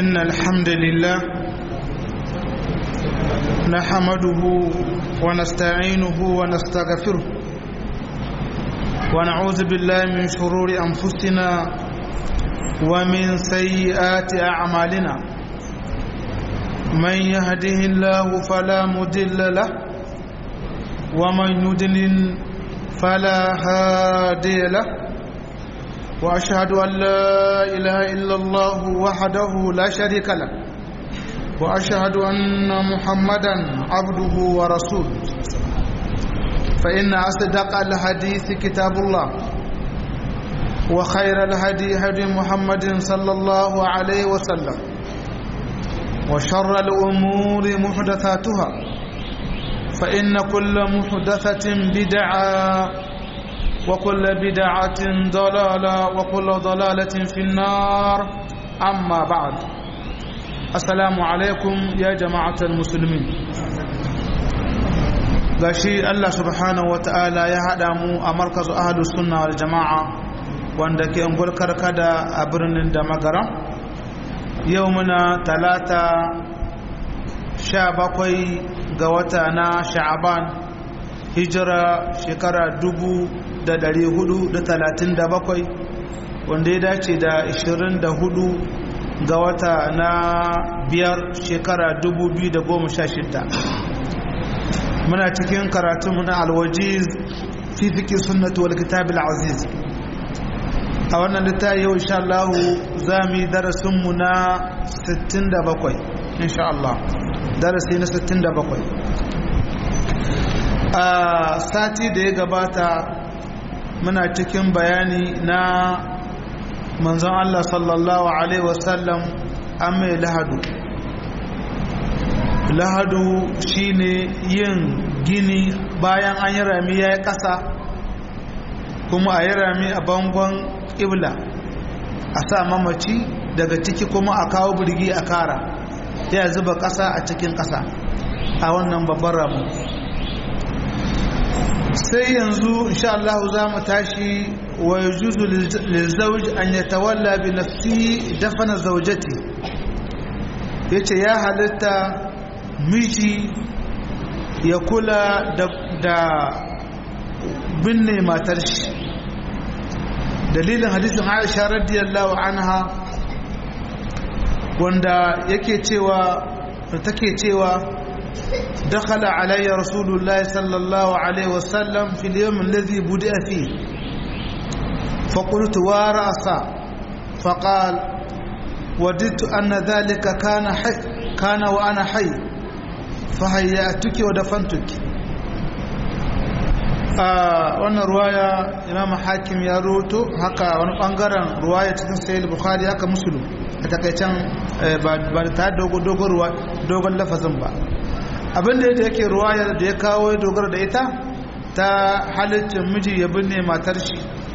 إن الحمد لله نحمده ونستعينه ونستغفره ونعوذ بالله من شرور أنفسنا ومن سيئات أعمالنا من يهده الله فلا مضل له ومن يضلل فلا هادي له واشهد ان لا اله الا الله وحده لا شريك له واشهد ان محمدا عبده ورسوله فان اصدق الحديث كتاب الله وخير الهدي هدي محمد صلى الله عليه وسلم وشر الامور محدثاتها فإن كل محدثة بدعة وكل بدعة ضلالة وكل ضلالة في النار أما بعد السلام عليكم يا جماعة المسلمين gashi Allah subhanahu wa ta'ala ya haɗa mu a markazu ahadu sunna wal jama'a wanda ke ungul karkada a birnin da magaram yau muna talata sha bakwai ga wata na sha'aban hijira shekara dubu da dari hudu da talatin da bakwai wanda ya dace da ishirin da hudu ga wata na biyar shekara dubu biyu da goma sha shida muna cikin karatunmu na alwajiz fifiki sunnatu wal kitabil aziz a wannan littafi yau insha Allah za mu yi darasinmu na 67 insha Allah darasi na 67 a sati da ya gabata muna cikin bayani na manzon Allah sallallahu alaihi wasallam an mai lahadu lahadu shine yin gini bayan an yi rami ya yi ƙasa kuma a yi rami a bangon ƙibla a sa mamaci daga ciki kuma a kawo birgi a kara ya zuba ƙasa a cikin ƙasa a wannan babban ramu sai yanzu insha Allah za mu tashi wa yajuzu lizawj an yatawalla bi nafsi dafana zawjati yace ya halitta miji ya kula da, da binne matar shi dalilin hadisin Aisha radiyallahu anha wanda yake cewa take cewa dakhala alayya rasulullahi sallallahu alaihi wasallam fil yawm alladhi budi'a fihi فقلت ورأسا فقال وددت أن ذلك كان حي كان وأنا حي فهيأتك ودفنتك wannan ruwaya imam hakim ya roto haka wani bangaren ruwaya cikin sayil bukhari haka musulun a takaicen ba ta dogon lafazin ba abinda yadda yake ruwayar da ya kawo ya dogara da ita ta halittin miji ya binne matar shi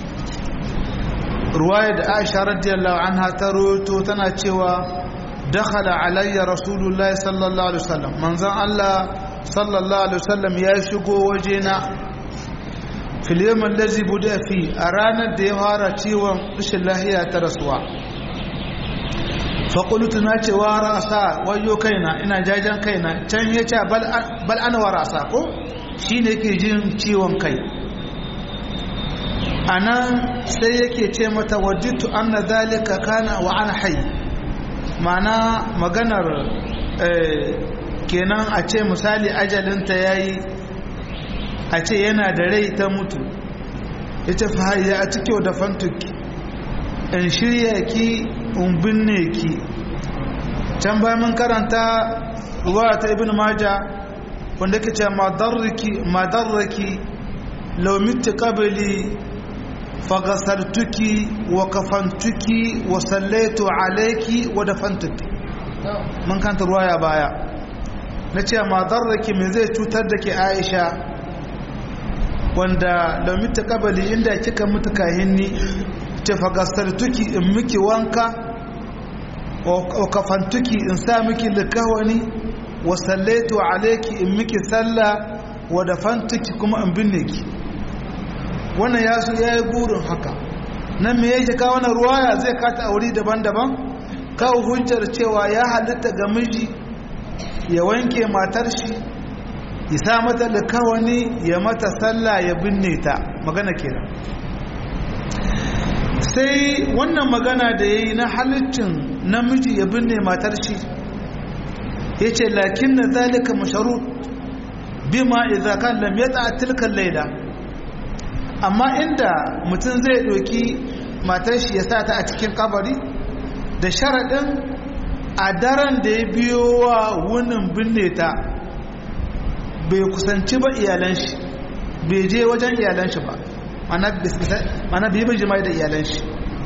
ruwayar da aisha radiyallahu anha ta roto tana cewa dakhala alayya rasulullahi sallallahu alaihi wasallam manzon Allah sallallahu alaihi wasallam ya shigo wajena fil yawm allazi buda fi a ranar da ya fara ciwon rashin lahiya ta rasuwa faƙulutu na ce wa rasa wayo kaina ina jajen kaina can ya ce bal ana wa rasa ko shi ne ke jin ciwon kai a nan sai yake ce mata wajitu an na zalika kana wa ana hai mana maganar kenan a ce misali ajalinta ya yi a ce yana da rai ta mutu ya ce fahayya a cikin da fantuki in shirya ki in binne ki can bayan mun karanta ruwa ta ibn maja wanda ke ce madarraki laumitti kabili fagasartuki wa kafantuki wa sallaitu alaiki wa dafantuki mun kanta ruwa ya baya na ce madarraki mai zai cutar da ke aisha wanda laumitti kabili inda kika mutu kahinni ce fagasartuki in miki wanka wa kafantuki in sa miki likawani wa sallaitu alaiki in miki sallah wa dafantuki kuma in binne ki wannan ya su ya yi burin haka nan me yake kawo wannan ruwaya zai kata aure daban-daban kawo hujjar cewa ya halitta ga miji ya wanke matar shi ya sa mata likawani ya mata sallah ya binne ta magana kenan sai wannan magana da ya yi na halittin namiji ya binne matar shi ya ce lakin na zalika masharu bima idza kan lam yata tilkan laila amma inda mutum zai ɗauki matar shi ya sa ta a cikin kabari da sharaɗin a daren da ya biyo wa wunin binne ta bai kusanci ba iyalan shi bai je wajen iyalan shi ba mana bai bai jima'i da iyalan shi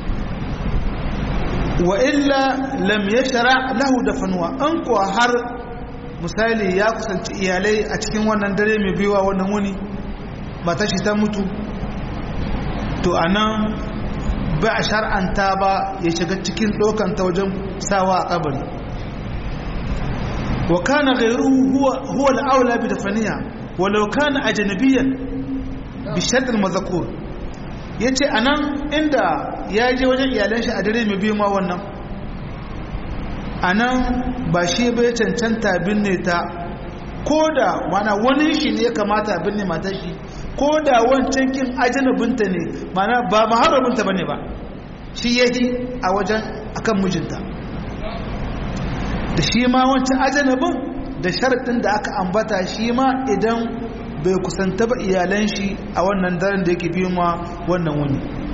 wa illa lam ya shara lahu da fanuwa an kuwa har misali ya kusanci iyalai a cikin wannan dare mai biyuwa wannan wuni mata shi ta mutu to a nan ba a shar'anta ba ya shiga cikin ɗaukanta wajen sawa a kabari wa kana ghayruhu huwa al-aula bi dafaniya walau kana ajnabiyan bi shart al-mazkur yace anan inda ya je wajen iyalan shi a dare mai biyu ma wannan anan ba shi bai cancanta binne ta koda mana wani shi ne ya kamata binne matar shi koda wancan kin ajnabinta ne mana ba maharabinta bane ba shi yahi a wajen akan mijinta da shi ma wancan ajanabin da sharaɗin da aka ambata shi ma idan bai kusanta ba iyalan shi a wannan daren da yake biyu ma wannan wuni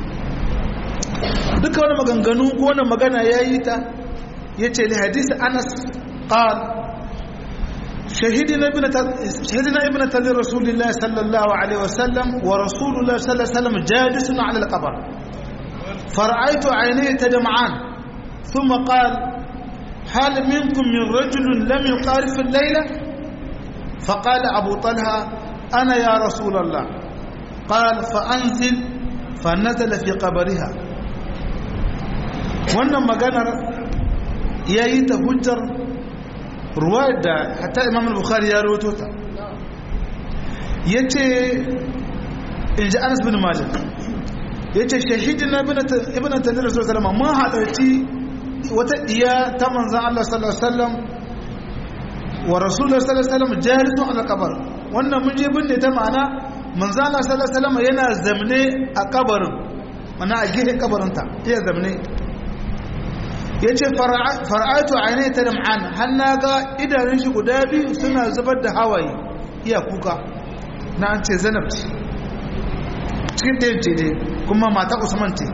duka wani maganganu ko wani magana ya yi ta ya ce li hadisi anas ƙal shahidina ibn talib rasulullah sallallahu alaihi wasallam wa rasulullah sallallahu alaihi wasallam jalisun ala al-qabr fara'aitu aynayhi tadma'an thumma qala هل منكم من رجل لم يقارف الليلة فقال أبو طلحة أنا يا رسول الله قال فأنزل فنزل في قبرها wannan maganar ya yi ta hujjar ruwa da hatta imam al-bukhari ya rawato ta ya ce in ji anas bin malik ya ce shahidina ibn talir rasul salama mun halarci wata diya ta manzan Allah sallallahu alaihi wasallam wa rasulullah sallallahu alaihi wasallam jalisun ala kabar wannan mun je binne ta ma'ana manzan Allah sallallahu alaihi wasallam yana zamne a kabarin mana a gefen kabarin ta iya zamne yace fara'atu aynai ta dam'an har na ga idanun shi guda biyu suna zubar da hawaye iya kuka na an ce Zainab cikin ɗayan ce dai kuma mata Usman ce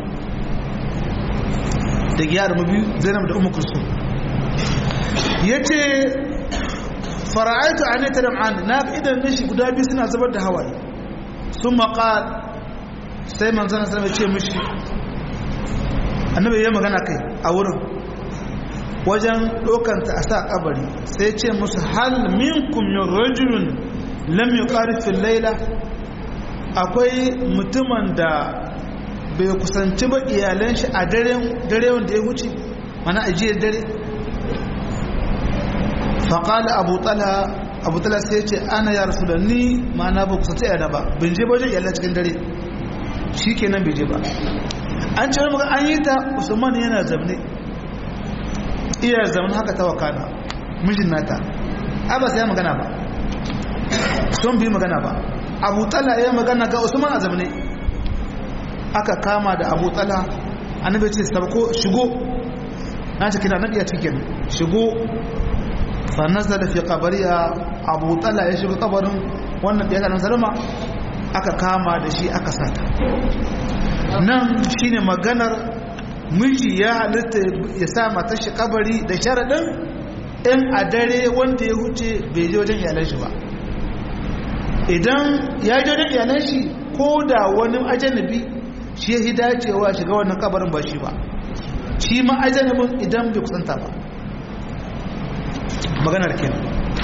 da gyara mabi zainab da umar kursu ya ce fara'aitu a neta da ma'an na idan nishi guda biyu suna zubar da hawaye sun maƙal sai manzana sanar ce mishi annabi ya magana kai a wurin wajen ɗaukanta a sa ƙabari sai ce musu hal minkum min rajulun lam yuqarifil laila akwai mutumin da bai kusanci ba iyalan shi a dare wanda ya wuce mana ajiyar dare faƙala abu tsala abu tsala sai ce ana ya rasu da ni mana ba kusanci yana ba bin je wajen iyalan cikin dare shi kenan bai je ba an ce wani an yi ta usman yana zamne iya zamne haka ta wakana mijin nata a ba sai ya magana ba sun bi magana ba abu tsala ya magana ga usman a zamne aka kama da abu tsala annabi ce sabko shigo na ce kina nabiya cikin shigo fa nazala fi qabriya abu tsala ya shigo kabarin wannan da ya kana salama aka kama da shi aka sata nan shine maganar miji ya halitta ya sa matar shi kabari da sharadin in a dare wanda ya huce bai je wajen iyalan shi ba idan ya je wajen iyalan shi ko da wani ajanabi shi ya dacewa shiga wannan kabarin ba shi ba shi ma ajanibin idan bai kusanta ba maganar kenan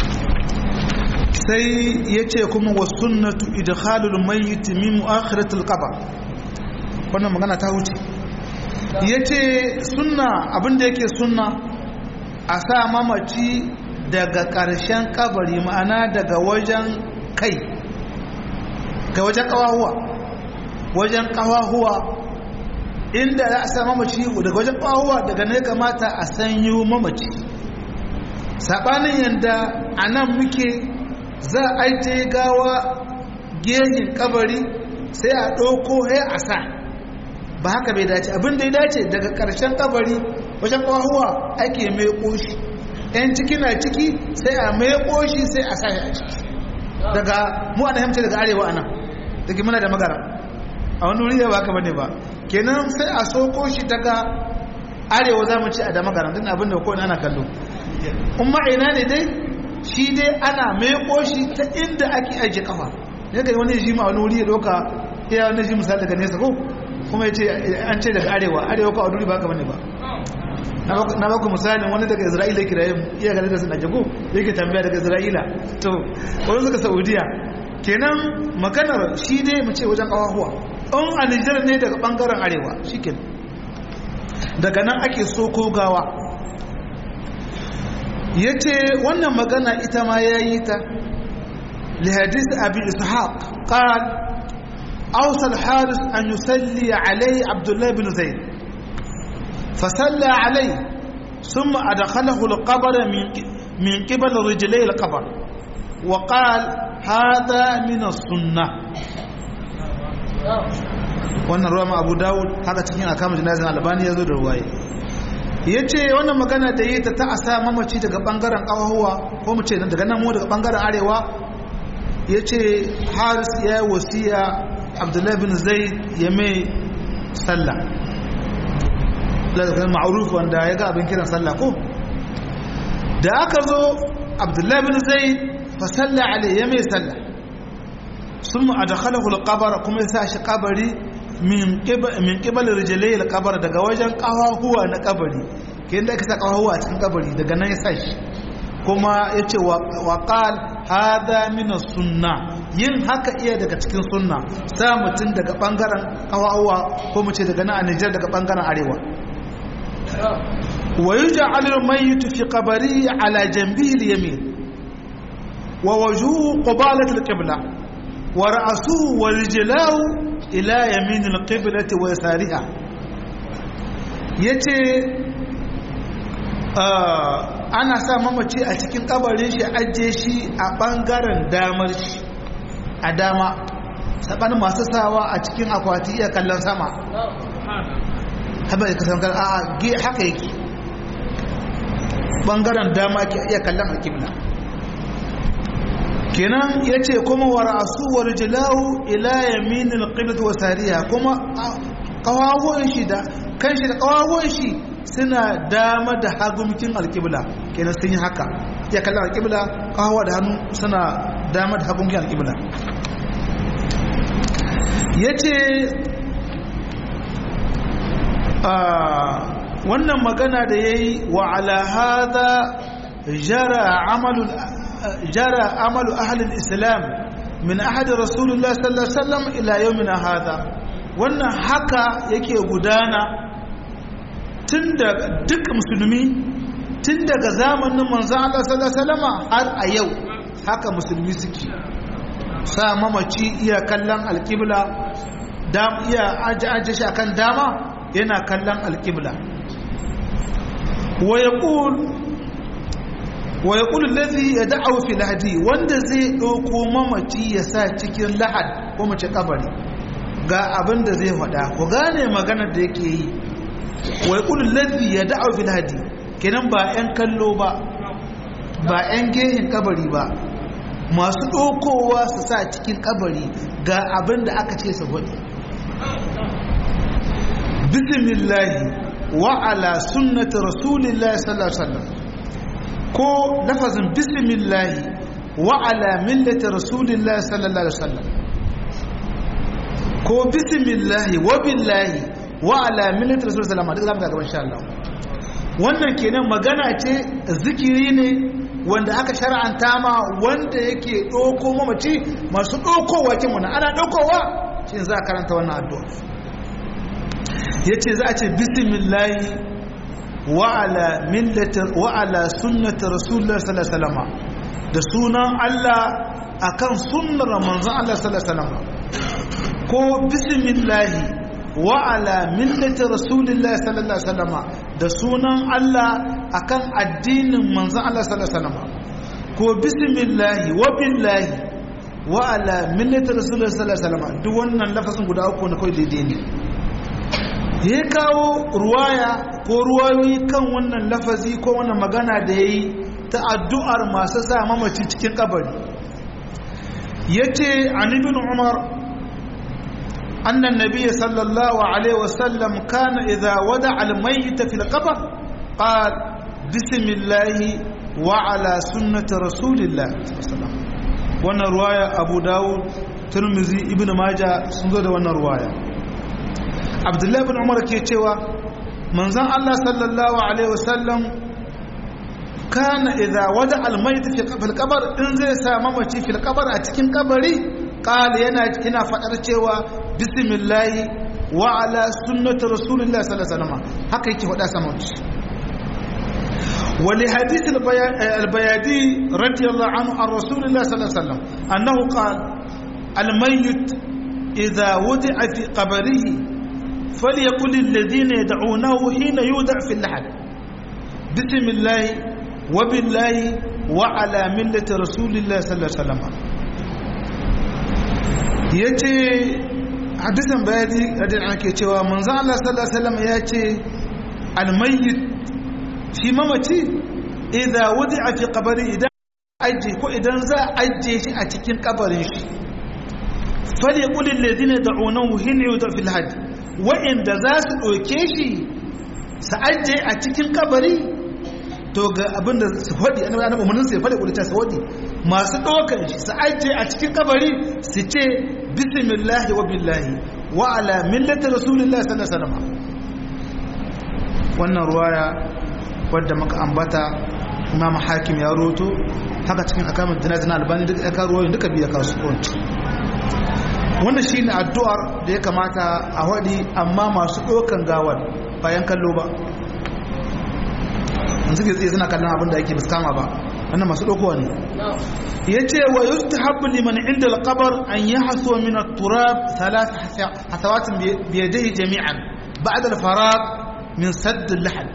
sai ya ce kuma wa sunnatu idkhalul mayyit min mu'akhiratil qabr wannan magana ta wuce yace sunna abinda yake sunna a sa mamaci daga ƙarshen kabari ma'ana daga wajen kai ga wajen ƙawahuwa wajen ƙawahuwa inda za a sa mamaci daga wajen ƙahuwa daga ne kamata a sanyo mamaci saɓanin yadda a nan muke za a aite gawa gehin kabari sai a ɗauko ya a sa ba haka bai dace abin da ya dace daga ƙarshen kabari wajen ƙahuwa ake mai ƙoshi 'yan ciki na ciki sai a mai ƙoshi sai a sa a ciki daga mu ana hamce daga arewa ana daga muna da magara a wani wuri ba ka bane ba kenan sai a soko shi daga arewa za mu ci a da magara din abin da kowane ana kallo kuma ina ne dai shi dai ana mai shi ta inda ake ajiye kafa ne ga wani ji ma wani wuri ya doka ya wani ji misali daga nesa ko kuma ya ce an ce daga arewa arewa ko a wuri ba ka bane ba na baku misalin wani daga isra'ila kiraye iya gane da suna jago yake tambaya daga isra'ila to wani suka saudiya kenan maganar shi ne mu ce wajen kawahuwa in a nijar ne daga bangaren arewa shi daga nan ake so ko gawa ya ce wannan magana ita ma ya yi ta lihadis abi ishaq qal awsal haris an yusalli alai abdullahi bin zaid فصلى عليه ثم أدخله القبر من من قبل رجلي القبر وقال هذا من السنة wannan ruwa abu dawud haka cikin akamun jinazin albani ya zo da ruwaye ya ce wannan magana da yi ta ta asa mamaci daga bangaren kawahuwa ko mu ce daga nan mu daga bangaren arewa ya ce haris ya yi wasiya abdullahi bin zai ya mai sallah lalata ma'aruf wanda ya ga abin kiran sallah ko da aka zo abdullahi bin zai fa salla alai ya mai sallah sun mu adakhalahu alqabar kuma ya sa shi kabari min min qibal rijlai alqabar daga wajen kawahuwa na kabari kin da aka sa kawahuwa a cikin kabari daga nan ya sa shi kuma yace wa qal hada min sunna yin haka iya daga cikin sunna sa mutun daga bangaren kawahuwa ko mu ce daga nan a Nijar daga bangaren arewa ويجعل الميت في قبره على جنبه اليمين ووجهه قبالة القبلة ورأسه ورجلاه إلى يمين القبلة ويسارها yace ana sa mamaci a cikin kabarin shi ajiye shi a bangaren damar shi a dama saɓanin masu sawa a cikin akwati iya kallon sama haɓa da kasankar a ge haka yake ɓangaren dama ke iya kallon alkibla kenan ya ce kuma wa ra'asu wa rijilahu ila yaminin alqiblat wa sariya kuma kawawan shi da kan shi da kawawan shi suna dama da hagumkin alkibla kenan sun yi haka iya kallon alkibla kawawa da hannu suna dama da hagumkin alkibla ya ce wannan magana da ya yi wa alahada jara amalu ahalin islam min ahadi rasulullah sallallahu alaihi wasallam ila yawmina hada wannan haka yake gudana tun da duk musulmi tun daga zamanin manzon Allah sallallahu alaihi wasallam har a yau haka musulmi suke sa mamaci iya kallon alƙibla iya aje aje shi akan dama yana kallon alƙibla wa ya ƙul lazi ya da'au fi lahadi wanda zai ɗauko mamaci ya sa cikin lahad ko mace kabari ga abin da zai faɗa ku gane maganar da yake yi wa ya ƙul lazi ya da'au fi lahadi kenan ba 'yan kallo ba ba 'yan gehin kabari ba masu ɗaukowa su sa cikin kabari ga abin da aka ce su faɗi bismillahi wa ala sunnati rasulillahi sallallahu alaihi wasallam ko lafazin bismillahi wa ala millati rasulillahi sallallahu alaihi wasallam ko bismillahi wa billahi wa ala millati rasulillahi sallallahu alaihi wasallam duk zamu ga gaban insha Allah wannan kenan magana ce zikiri ne wanda aka shar'anta ma wanda yake ɗauko mamaci masu ɗaukowa kin wannan ana ɗaukowa shi za a karanta wannan addu'a ya ce za a ce bismillahi wa'ala millatar wa'ala sunnatar rasulullah sallallahu da sunan Allah akan sunnar manzon Allah sallallahu ko bismillahi wa ala millati rasulillahi sallallahu alaihi wasallam da sunan Allah akan addinin manzon Allah sallallahu alaihi wasallam ko bismillahi wa billahi wa ala millati rasulillahi sallallahu alaihi wasallam duk wannan lafazin guda uku na kai daidai ne ya kawo ruwaya ko ruwayoyi kan wannan lafazi ko wannan magana da yayi ta addu'ar masu sa mamaci cikin kabari yace an ibn umar أن النبي صلى الله عليه وسلم كان إذا ودع الميت في القبر قال بسم الله وعلى سنة رسول الله صلى الله عليه وسلم وانا رواية أبو داود ترمزي ابن ماجة سنزود وانا رواية عبد الله بن عمر كيتشوا من زن الله صلى الله عليه وسلم كان إذا ودع الميت في القبر إن زي ساممتي في القبر أتكين قبري قال ينا هنا فأرتشوا بسم الله وعلى سنة رسول الله صلى الله عليه وسلم هكا يكي فدا سموت ولحديث البيادي رضي الله عنه عن رسول الله صلى الله عليه وسلم أنه قال الميت إذا وضع في قبره فليقل الذين يدعونه حين يودع في اللحد بسم الله وبالله وعلى ملة رسول الله صلى الله عليه وسلم yace hadisan bayani radiyallahu anhu ke cewa manzo Allah sallallahu alaihi wasallam ya ce almayyit shi mamaci idza wudi'a fi qabri idan aje ko idan za a aje shi a cikin kabarin shi falyaqul alladhina da'unahu hina yuda fil hajj wa inda za su doke shi su aje a cikin kabari to ga abinda su faɗi annabi annabi mun sai faɗi kulita su faɗi masu ɗaukar shi su aje a cikin kabari su ce bismillahi wa billahi wa ala millati rasulillahi sallallahu alaihi wasallam wannan ruwaya wadda muka ambata imam hakim ya roto haka cikin akamin dinazin albani duka ya kawo ruwayoyin duka biya kasu kwanci wannan shi ne addu'ar da ya kamata a waɗi amma masu ɗaukan gawar bayan kallo ba yanzu ke tsaye suna kallon abin da yake biskama ba wannan masu ɗaukowa ne ya ce wa yi ta haɓu liman inda alƙabar an yi haso min turab talat hasawatin biyadai jami'an ba'ad al-farag min saddin lahad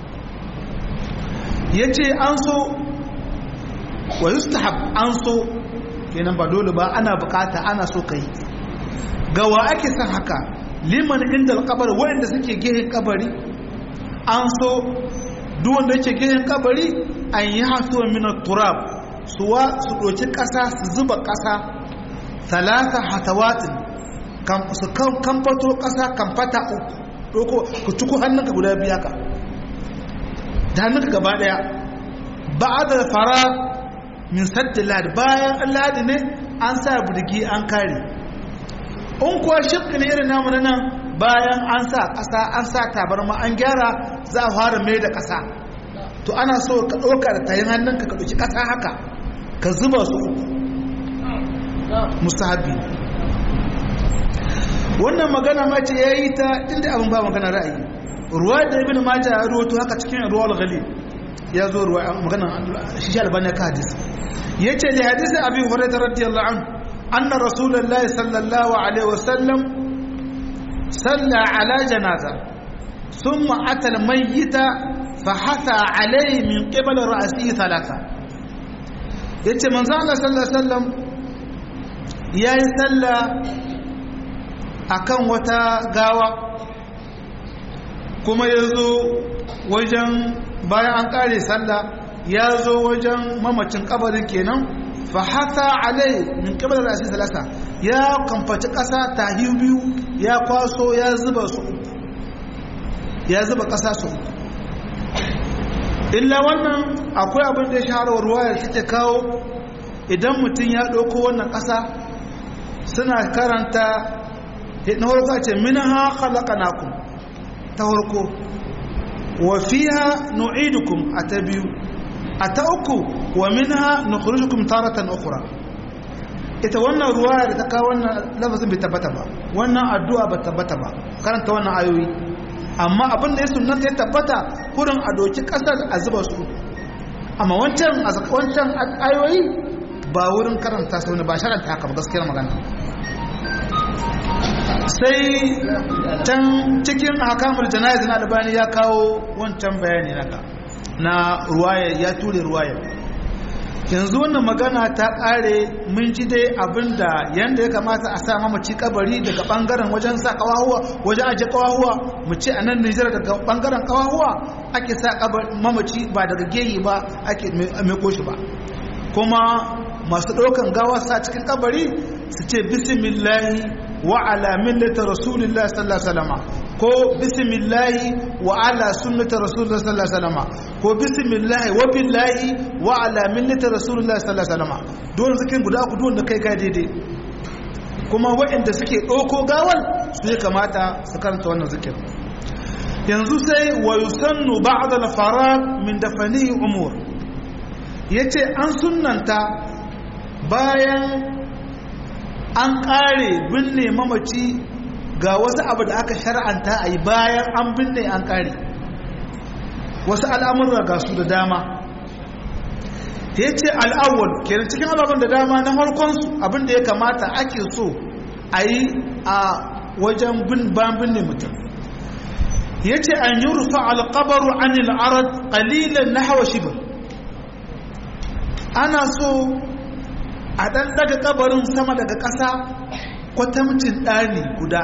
ya ce an so wa yustahab an so kenan ba dole ba ana bukata ana so ka yi gawa ake son haka liman inda alƙabar waɗanda suke gehen kabari an so duk wanda yake gehen kabari an yi hasuwa mina turab suwa su ɗoci ƙasa su zuba ƙasa talata hatawatin su kamfato ƙasa kamfata uku ku ciku hannunka guda biya ka da hannunka gaba ɗaya ba a da fara min sadda ladi bayan ladi ne an sa birgi an kare in kuwa shirka ne irin namu nan bayan an sa ƙasa an sa tabarma an gyara za a fara mai da ƙasa to ana so ka ɗauka da tayin hannunka ka ɗauki ƙasa haka ka zuba su uku musahabi wannan magana ma ce ya yi ta inda abin ba magana ra'ayi ruwa da ibn maja ya ruwato haka cikin ruwa al-ghali ya zo ruwa magana shi albani ka hadisi yace da hadisi abi hurairah radiyallahu anhu anna rasulullahi sallallahu alaihi wasallam salla ala janaza thumma ata al-mayyita فحثى عليه من قبل رأسه ثلاثة yace manzo Allah sallallahu alaihi wasallam yayi salla akan wata gawa kuma yazo wajen bayan an kare salla yazo wajen mamacin kabarin kenan fa hata alai min qibla ra'si salasa ya kamfaci kasa tahi biyu ya kwaso ya zuba su ya zuba kasa su illa wannan akwai abin da ya shahara ruwayar take kawo idan mutum ya ɗauko wannan ƙasa suna karanta na harko ce minha khalaqnakum ta harko wa fiha nu'idukum a ta biyu a ta uku wa minha nukhrijukum taratan ukhra ita wannan ruwaya da ta kawo wannan lafazin bai tabbata ba wannan addu'a ba tabbata ba karanta wannan ayoyi amma abin da ya sunanta ya tabbata kurin a doki kasar a zuba su amma wancan a wancan ayoyi ba wurin karanta su ne ba sharanta haka ba gaskiyar magana sai can cikin hakamul jana'iz na albani ya kawo wancan bayani naka na ruwaya ya ture ruwaya yanzu wannan magana ta kare mun ji dai abinda yanda ya kamata a sa mamaci kabari daga bangaren wajen sa kawahuwa wajen aje kawahuwa mu ce a nan Nijar daga bangaren kawahuwa ake sa mamaci ba daga geyi ba ake mai koshi ba kuma masu ɗaukan gawa sa cikin kabari su ce bismillahi wa ala millati rasulillahi sallallahu alaihi wasallam ko bismillahi wa ala sunnati rasulillahi sallallahu alaihi wasallam ko bismillahi wa billahi wa ala millati rasulillahi sallallahu alaihi wasallam don zikin guda ku don da kai kai daidai kuma waɗanda suke ɗauko gawal su ya kamata su karanta wannan zikirin yanzu sai wa yusannu ba'da al-farag min dafanihi umur yace an sunnanta bayan an ƙare binne mamaci ga wasu abu da aka shar'anta a yi bayan an binne an ƙare wasu al'amurra ga su da dama ya ce al'awwal kenan cikin ababen da dama na harkonsu abin da ya kamata ake so a yi a wajen ban binne mutum ya ce an yi rufa alƙabaru an al'arad ƙalilan na hawa shibir ana so a ɗan daga kabarin sama daga ƙasa kwatamcin ɗani guda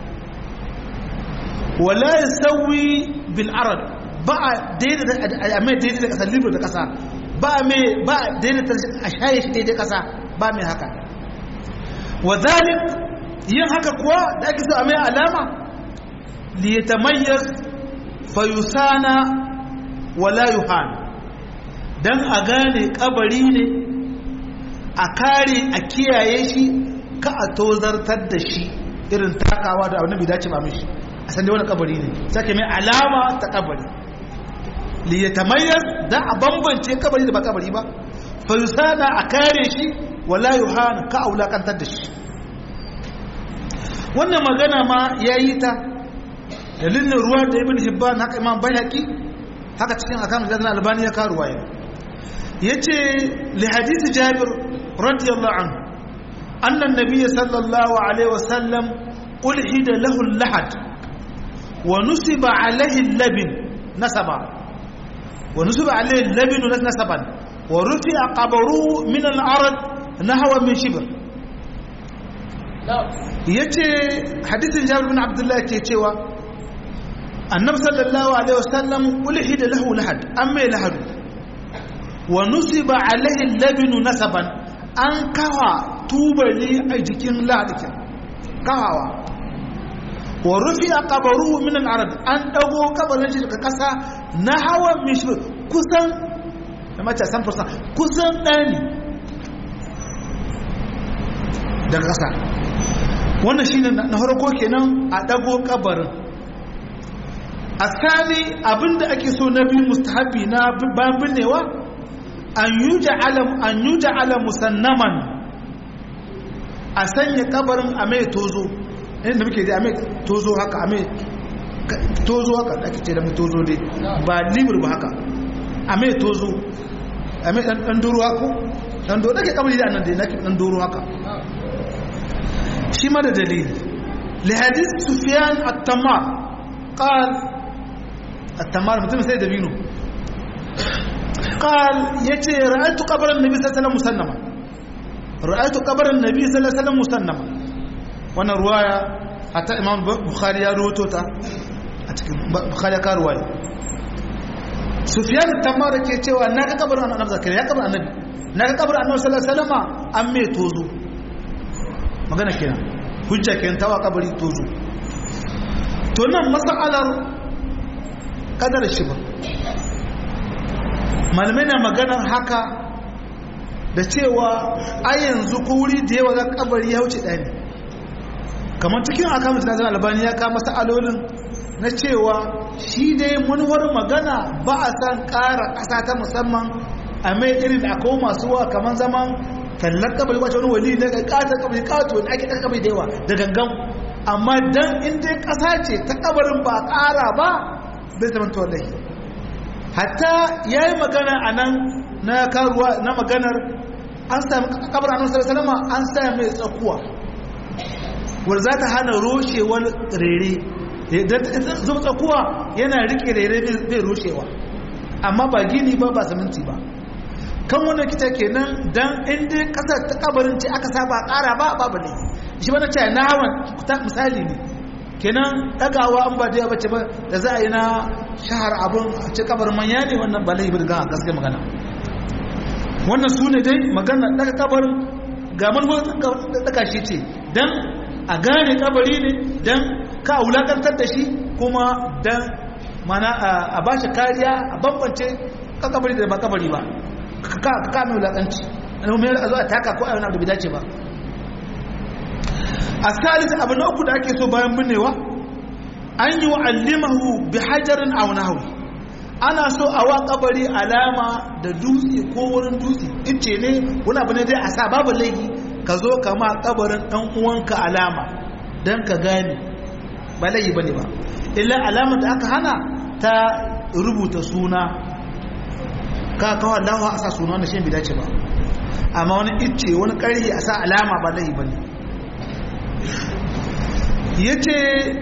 wala ya sauyi bil'arad ba a daidai da ƙasa libra da ƙasa ba a mai ba a daidai a shaye shi daidai ƙasa ba mai haka wa zalik yin haka kuwa da ake so a mai alama liyatamayyaz fayusana wala yuhan dan a gane kabari ne a kare a kiyaye shi ka a tozartar da shi irin takawa da abin da dace ba mishi a san dai wani kabari ne sake mai alama ta kabari li yatamayyaz da a bambance kabari da ba kabari ba fa yusana a kare shi wala yuhan ka aulakantar da shi wannan magana ma yayi ta dalilin ruwa da ibn hibban haka imam bayhaqi haka cikin akan da albani ya karuwa yace li hadith jabir رضي الله عنه أن النبي صلى الله عليه وسلم ألحد له اللحد ونسب عليه اللبن نسبا ونسب عليه اللبن نسبا ورفع قبره من الأرض نحو من شبر yace hadisin Jabir bin Abdullah ke cewa Annabi sallallahu alaihi wasallam ulhida lahu lahad amma lahad wa nusiba alaihi labinu nasaban an kawa tubali a jikin ladikin kawawa wa rufi a kabaru min al'arab an dago kabarin shi daga kasa na hawan mishir kusan da mace san fursa kusan ɗani daga kasa wannan shi na harko kenan a dago kabarin a sani abinda ake so na biyu mustahabi na bayan binnewa an yi ja'ala musannaman a sanya kabarin a mai tozo inda muke da a mai tozo haka a mai tozo haka da ake ce da mai tozo dai ba libur ba haka a mai tozo a mai ɗan doro haka ɗan doro da ke kabari da annan da na ɗan doro haka shi ma da dalili lihadis sufiyan at-tamar qal at-tamar mutum sai da bino قال يتي رأيت قبر النبي صلى الله عليه وسلم مسنما رأيت قبر النبي صلى الله عليه وسلم مسنما وانا رواية حتى إمام بخاري يروتو تا بخاري كا رواية سفيان التمار ke cewa na ga kabarin annabi zakariya ya kabarin annabi na ga kabarin annabi sallallahu alaihi wasallam an me tozo magana kenan hujja kenan tawa kabari tozo to nan masalar kadar shi ba malamai na maganar haka da cewa a yanzu ko wuri da yawa za kabari ya wuce ɗaya ne kamar cikin akamun na zan albani ya kama sa'alolin na cewa shi dai manuwar magana ba a san ƙara ƙasa ta musamman a mai irin da akwai masu wa kamar zaman tallar kabari wacce wani wali na ƙatar kabari ƙato wani ake ɗan kabari da yawa da gangan amma dan inda ƙasa ce ta kabarin ba ƙara ba bai zama tawallahi hatta ya yi magana a nan na karuwa na maganar an sami kabar annabi sallallahu alaihi an sami mai tsakuwa wanda za ta hana roshewar rere zuba tsakuwa yana rike rere bai rushewa amma ba gini ba ba siminti ba kan wanda kita kenan dan inda kasar ta kabarin ce aka saba kara ba babu ne shi bana ce na hawan ta misali ne kenan dagawa an ba da bace ba da za a yi na shahar abun a ce kabarin manya ne wannan ba laifi ga gaske magana wannan su ne dai magana daga kabarin ga manufar daga shi ce dan a gane kabari ne dan ka wulakantar da shi kuma dan mana a ba shi kariya a bambance kabari da ba kabari ba ka mai wulakanci ana mai a zo a taka ko a yana da bai dace ba a salisa abu na uku da ake so bayan binnewa an yi wa'allimahu bi hajarin aunahu ana so a wa kabari alama da dutse ko wurin dutse ice ne wani abu ne dai a sa babu laifi ka zo kama kabarin dan uwanka alama don ka gane ba laifi ba ne ba illa alama da aka hana ta rubuta suna ka kawo lawa a sa suna wanda shi bai dace ba amma wani icce wani ƙarfi a sa alama ba laifi ba ne ya ce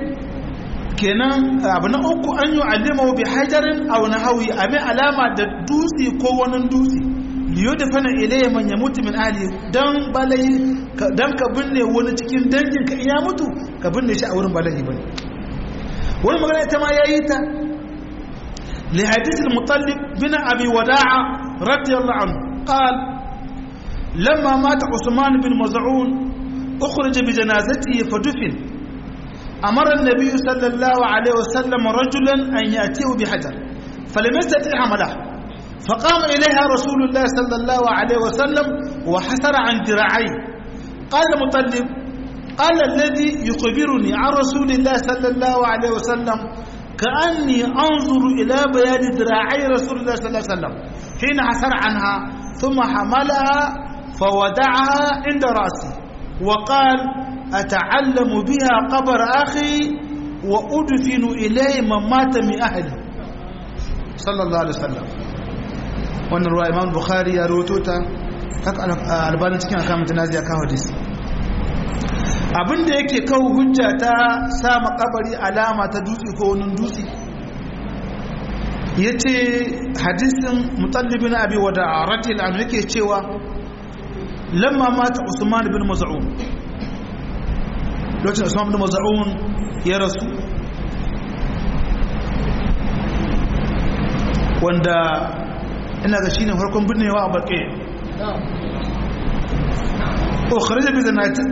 kenan abu na uku an yi alima bi hajarin a wani hauyi abin alama da dutse ko wani dutse liyo da fana ilayya man ya mutu min ali don balayi don ka binne wani cikin dangin ka iya mutu ka binne shi a wurin balayi bane wani magana ita ma ya yi ta li hadithul mutallib bin abi wada'a radiyallahu anhu qal lamma mata usman bin maz'un ukhrij bi janazatihi fadufin amara an-nabiy sallallahu alaihi wasallam rajulan an yatihu bi hajar falam yastati hamalahu فقام إليها رسول الله صلى الله عليه وسلم وحسر عن ذراعيه قال المطلب قال الذي يخبرني عن رسول الله صلى الله عليه وسلم كأني أنظر إلى بيان ذراعي رسول الله صلى الله عليه وسلم حين حسر عنها ثم حملها فودعها عند رأسي وقال أتعلم بها قبر أخي وأدفن إليه من مات من أهلي صلى الله عليه وسلم wannan ruwa imam bukhari ya roto ta haka albanin cikin akamun tunazi ya kawo hadisi abinda yake kawo hujja ta sa makabari alama ta dutse ko wani dutse ya ce hadisin mutallibin abi wada a ratil an yake cewa lamma mata usman bin maz'un lokacin usman bin maz'un ya rasu wanda ina ga shine farkon binnewa a baƙe ukhrija bi zanati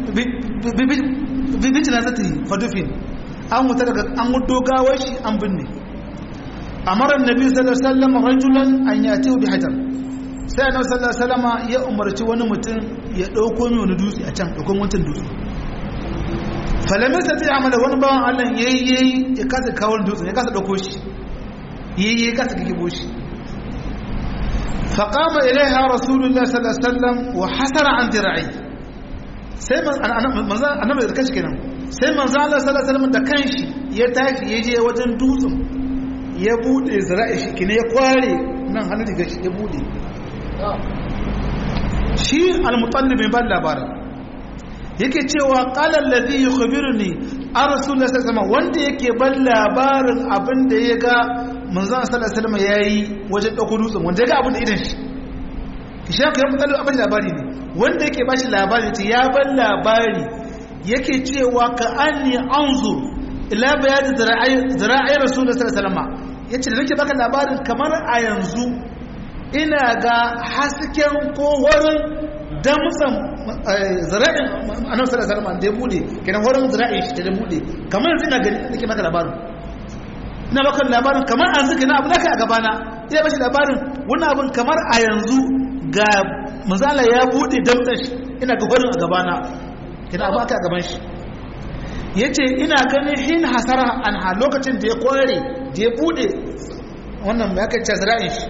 bi bi janazati fadufin an wuta daga an wudo gawar shi an binne amara annabi sallallahu alaihi wasallam rajulan an yati bi hajar sai annabi sallallahu alaihi wasallam ya umarci wani mutum ya dauko mai wani dutse a can dauko wancan dutse falamai sai ya amala wani bawan Allah yayi ya kasa kawo dutsen ya kasa dauko shi yayi ya kasa kikibo shi فقام إليها رسول الله صلى الله عليه وسلم وحسر عن ذراعي sai annabi da kanshi kenan sai manzo Allah sallallahu alaihi wasallam da kanshi ya tashi ya je wajen dutsen ya bude zira'i shi kine ya kware nan hannun riga shi ya bude shi al-mutallib mai ban labarin yake cewa qala alladhi yukhbiruni an rasulullah sallallahu alaihi wasallam wanda yake ban labarin abin da ya ga manzon sallallahu alaihi wasallam yayi wajen dauko dutsen wanda ya ga abin da idan shi ki shi ya mutallib abin labari ne wanda yake bashi labari ce ya ban labari yake cewa ka anni anzur ila bayan zira'i rasulullah sallallahu alaihi wasallam yace da nake baka labarin kamar a yanzu ina ga hasken ko wurin damtsan zira'in annabi sallallahu alaihi wasallam da ya bude kenan wurin zira'in shi da bude kamar yanzu ina gani nake baka labarin ina baka labarin kamar an zuka na abu da kai a gabana ina bashi labarin wannan abin kamar a yanzu ga manzala ya bude damtsan shi ina ga wurin a gabana kina abu aka a gaban shi yace ina ganin hin hasara an ha lokacin da ya kware da ya bude wannan mai aka ce zira'in shi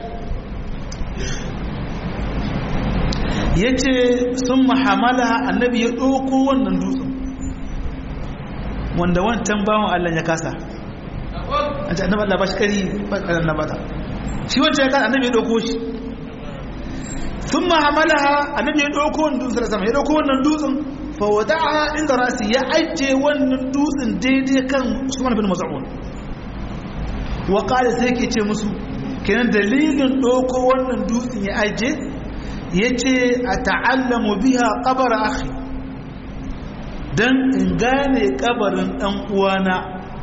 ya ce sun mahamala annabi ya ɗauko wannan dutsen wanda wancan bawan Allah ya kasa an ce annabi Allah ba shi ƙari ba ƙarar na bata shi wancan ya kasa annabi ya ɗauko shi sun mahamala annabi ya ɗauko wannan dutsen sama ya ɗauko wannan dutsen fa wada'a inda rasi ya ajiye wannan dutsen daidai kan Usman bin Maz'un wa qala sai ke ce musu kenan dalilin doko wannan dutsen ya ajiye yace ata'allamu biha qabr akhi dan in gane kabarin dan uwana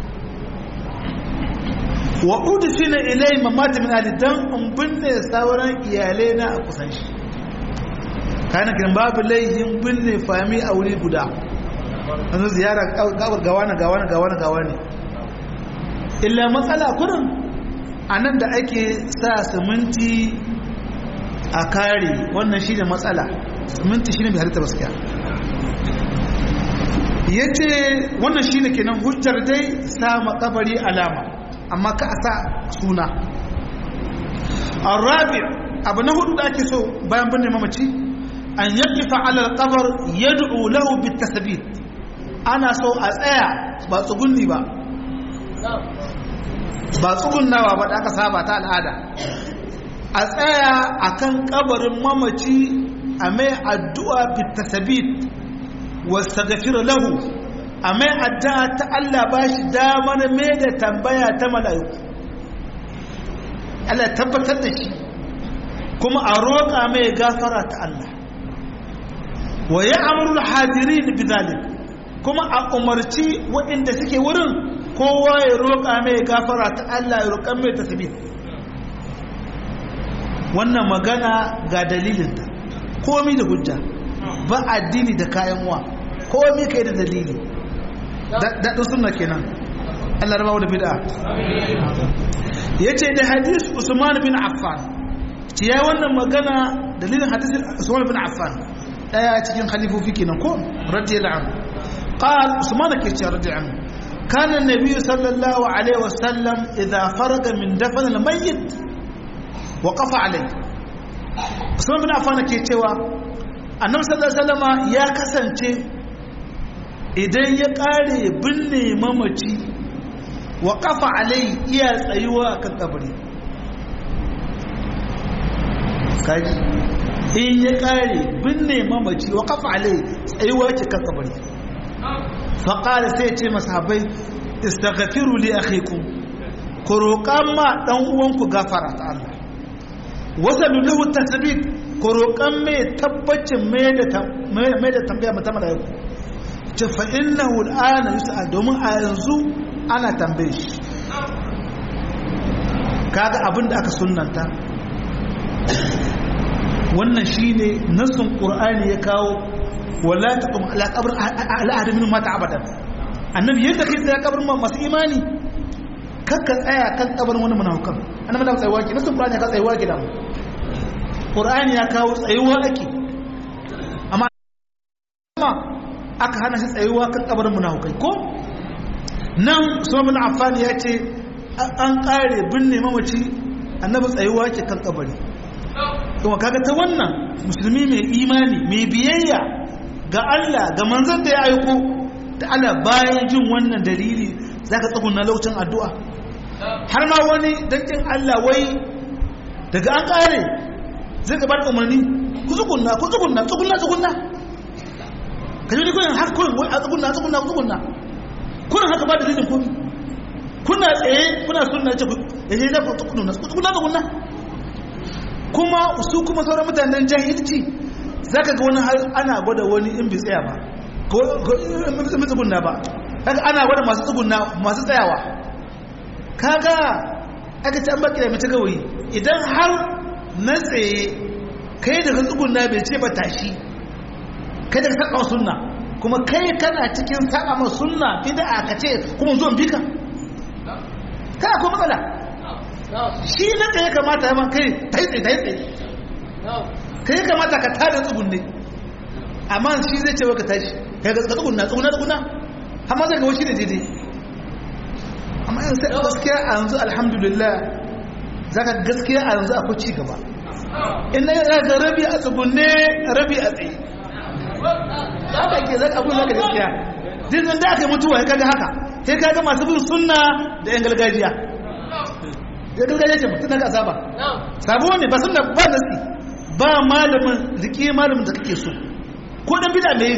wa udfina ilay mamati min ali dan in binne sauran iyalai na a kusan shi kana kin babu laihin binne fami a wuri guda an ziyara gabar gawana gawana gawana gawana illa matsala kurin anan da ake sa siminti a kare wannan shine matsala siminti shine bai halitta gaskiya yace wannan shine kenan hujjar dai sa makabari alama amma ka sa suna arabi abu na hudu da ake so bayan binne mamaci an yaqifa ala alqabr yad'u lahu bitasbit ana so a tsaya ba tsugunni ba ba tsugunnawa ba da aka saba ta al'ada a tsaya akan kabarin mamaci a mai addu'a bitasbit wastaghfir lahu a mai addu'a ta Allah ba shi damar mai da tambaya ta mala'iku Allah tabbatar da shi kuma a roƙa mai gafara ta Allah wa ya amurul hadirin bizalik kuma a umarci waɗanda suke wurin kowa ya roƙa mai gafara ta Allah ya roƙa mai tasbih wannan magana ga dalilinta komi da hujja ba addini da kayan wa komi kai da dalili daɗin suna kenan Allah rabawa da bid'a ya ce da hadis usman bin affan ce ya wannan magana dalilin hadis usman bin affan ɗaya cikin halifofi kenan ko radiyallahu anhu qal usman ke ce radiyallahu anhu kana an-nabi sallallahu alaihi wasallam idza faraga min dafn al-mayyit waqafa alayhi usman bin affan ke cewa annabi sallallahu alaihi wasallam ya kasance idan ya kare binne mamaci wa kafa alai iya tsayuwa kan kabari kaji in ya kare binne mamaci wa kafa alai tsayuwa ke kan kabari faƙari sai ce masahabai istaghfiru li akhikum ku roƙan ma ɗan uwanku gafara ta Allah wasalu lahu tasbit ku roƙan mai tabbacin mai da tambaya mata mala'iku ce fa'innahu al'ana yusa domin a yanzu ana tambaye shi kaga abin da aka sunanta wannan shine nasun qur'ani ya kawo wala taqum ala qabr ala ahad min mata abadan annabi yadda kai tsaya kabarin masu imani kakka tsaya kan kabarin wani munafikan annabi da tsayuwa ki nasun qur'ani ya ka tsayuwa gidan qur'ani ya kawo tsayuwa ake amma aka hana shi tsayuwa kan kabarin munafukai ko nan usman affan ya ce an kare binne mamaci annabi tsayuwa ke kan kabari kuma kaga ta wannan musulmi mai imani mai biyayya ga Allah ga manzon da ya aiko da Allah bayan jin wannan dalili zaka tsuguna lokacin addu'a har ma wani dankin Allah wai daga an kare zai gabar umarni ku tsugunna ku tsugunna tsugunna tsugunna ka ji kuyin har kuyin wai a tsugunna tsugunna tsugunna kuyin haka ba da dalilin komi kuna tsaye kuna sunna ce ya ce za ku tsugunna tsugunna tsugunna kuma su kuma sauran mutanen jahilci za ka ga wani har ana gwada wani in bai tsaya ba ko in tsugunna ba haka ana gwada masu tsugunna masu tsayawa kaga aka ci an baki da mace gawayi idan har na tsaye kai da ka tsugunna bai ce ba tashi kai da saka sunna kuma kai kana cikin saka ma sunna bid'a ka ce kuma zuwan bika kana ko matsala shi na da ya kamata ya man kai tai tsaye tai tsaye kai kamata ka tada tsugunne amma shi zai ce ka tashi kai ga tsugunna tsugunna tsugunna amma zai ga wani da daidai amma yanzu sai gaskiya a yanzu alhamdulillah zaka gaskiya a yanzu akwai ci gaba in na ga rabi a tsugunne rabi a tsaye haka ke zaka abun zaka gaskiya dinnan da aka yi mutuwa kaga haka sai kaga masu bin sunna da yan gargajiya ya gargajiya ce mutum daga saba sabo ne ba sunna ba nasi ba malamin rike malamin da kake so ko dan bid'a ne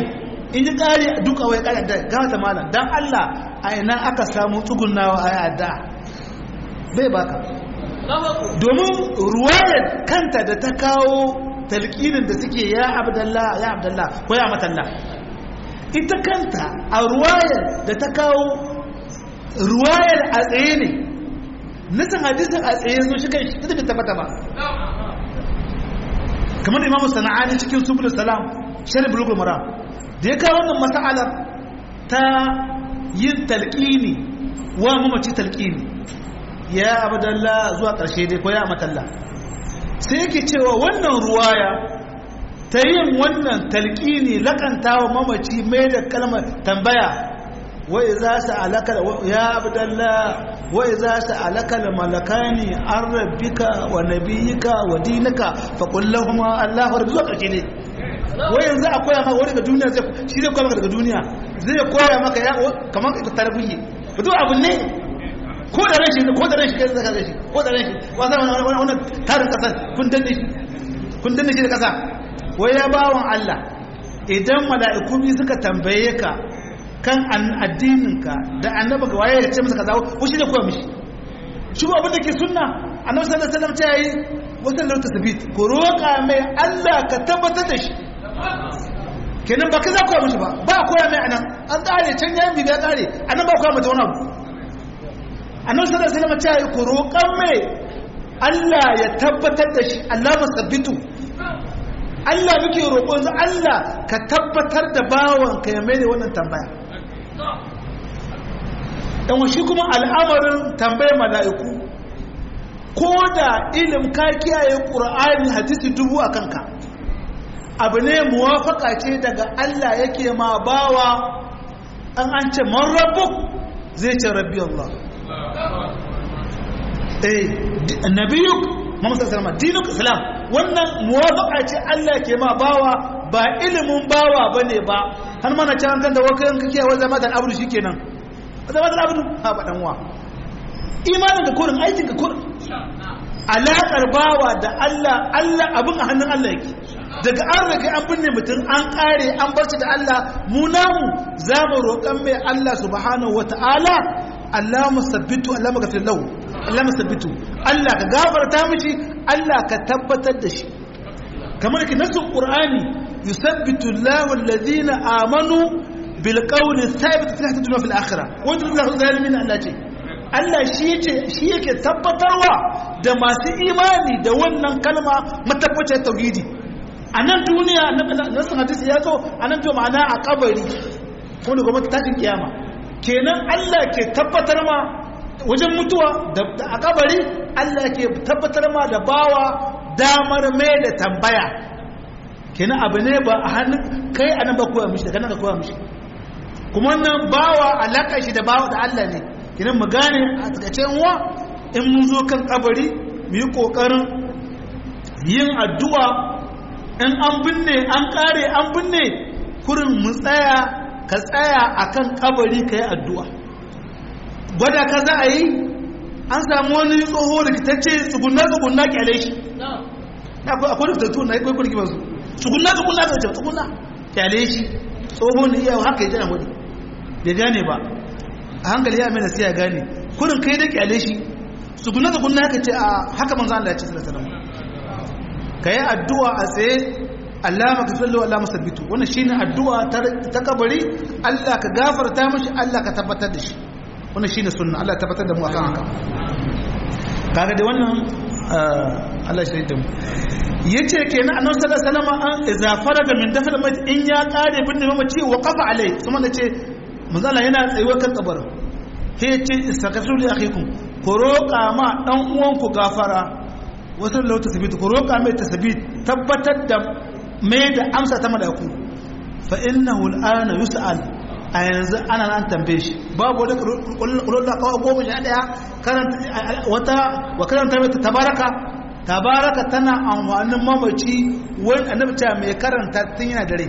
in ji ƙari duka wai ƙari da gama ta malam don Allah a ina aka samu tsugunawa a yada bai baka domin ruwayar kanta da ta kawo talƙinin da suke ya abdallah ya abdallah ko ya matalla ita kanta a ruwayar da ta kawo ruwayar a tsaye ne nisan hadisin a tsaye zo shi kai shi ta tabbata ba kamar imamu sana'ani cikin subul salam sharif bulugul maram da ya kawo wannan mas'alar ta yin talqini wa mamaci talqini ya abdallah zuwa karshe dai ko ya matalla sai yake cewa wannan ruwaya ta yin wannan talqini lakantawa mamaci mai da kalmar tambaya wa idza sa'alaka ya abdallah wa idza sa'alaka malakani an rabbika wa nabiyyika wa dinaka faqul lahum allahu rabbi zuwa karshe ne wai yanzu a koya maka wani daga duniya zai shi zai koya maka daga duniya zai koya maka ya kamar ka tarbiyyi fito abu ne ko da rashi ko da rashi kai zaka rashi ko da rashi wanda wannan tarin kasa kun danne shi kun danne shi da kasa wai ya bawon Allah idan mala'iku bi suka tambaye ka kan addininka da annaba ga waye ya ce masa kaza ko shi ne koya mishi shi ko abin da ke sunna annabi sallallahu alaihi wasallam ta yi wata lauta sabit ko roƙa mai Allah ka tabbatar da shi kenan ba ka za koya mishi ba ba koya mai anan an tsare can yayin bibiya tsare anan ba koya mata wani abu annabi sallallahu alaihi wasallam ta yi ko roƙan mai Allah ya tabbatar da shi Allah masabbitu Allah muke roƙon Allah ka tabbatar da bawanka ya mai da wannan tambaya dan shi kuma al'amarin tambayar mala'iku ko da ilim ka kiyaye ƙur'ani hadisi dubu a kanka abu ne muwafaka ce daga Allah yake ma bawa an an ce man rabu zai ce rabbi Allah eh nabiyuk Muhammad sallallahu alaihi dinuk islam wannan muwafaka ce Allah ke ma bawa ba ilimin bawa bane ba har mana can kan da wakan kake wa zama da abu shikenan zama da abu ha ba dan wa imanin ka kurin aikin ka kurin alaƙar bawa da Allah Allah abin a hannun Allah yake daga an rage an binne mutum an ƙare an barci da Allah mu namu za mu roƙan mai Allah subhanahu wa ta'ala Allah musabbitu Allah magafir lahu Allah musabbitu Allah ka gafarta mishi Allah ka tabbatar da shi kamar ki nasu qur'ani yusabbitu Allahu alladhina amanu bil qawli thabit fil hayati dunya fil akhirah wa yudillu zalimin Allah ce Allah shi yake tabbatarwa da masu imani da wannan kalma matabbacin tauhidi a nan duniya na sun hadisi ya zo a nan to ma'ana a kabari ko da gwamnati tashin kiyama kenan Allah ke tabbatar ma wajen mutuwa a kabari Allah ke tabbatar ma da bawa damar mai da tambaya kenan abu ne ba a hannun kai a nan ba koya mishi daga nan ka koya mishi kuma wannan bawa alaƙa shi da bawa da Allah ne kinan mu gane a takaice wa in mun zo kan kabari mu yi kokarin yin addu'a in an binne an kare an binne kurin mu tsaya ka tsaya akan kabari ka yi addu'a gwada ka za a yi an samu wani tsoho rikitacce tsugunna tsugunna kyale shi akwai da fitattu na yi kwaikwayo rikibar su tsugunna tsugunna ta wajen tsugunna kyale shi tsoho ne iya haka yi jana wani bai gane ba a hankali ya mai nasiya gane kurin kai da kyale shi su guna da guna haka ce a haka manzo Allah ya ce sallallahu alaihi wasallam kai addu'a a tsaye Allah maka sallu Allah musabbitu wannan shine addu'a ta kabari Allah ka gafarta mishi Allah ka tabbatar da shi wannan shine sunna Allah ya tabbatar da mu akan haka kaga da wannan Allah shi da mu yace kenan annabi sallallahu alaihi wasallam an idza faraga min dafal mayt in ya kare bin mamaci wa qafa alai kuma nace manzala yana tsayuwar kan kabarin he ce istakafiru li akhikum ku roƙa ma dan uwanku gafara wasu lauta sabit ku roƙa mai tasbit tabbatar da mai da amsa ta malaku fa innahu al'ana yus'al a yanzu ana nan tambaye shi babu wani kullun da kawo goma sha daya karanta wata wa karanta mai tabaraka tabaraka tana amfanin mamaci wani annabi ta mai karanta tun yana dare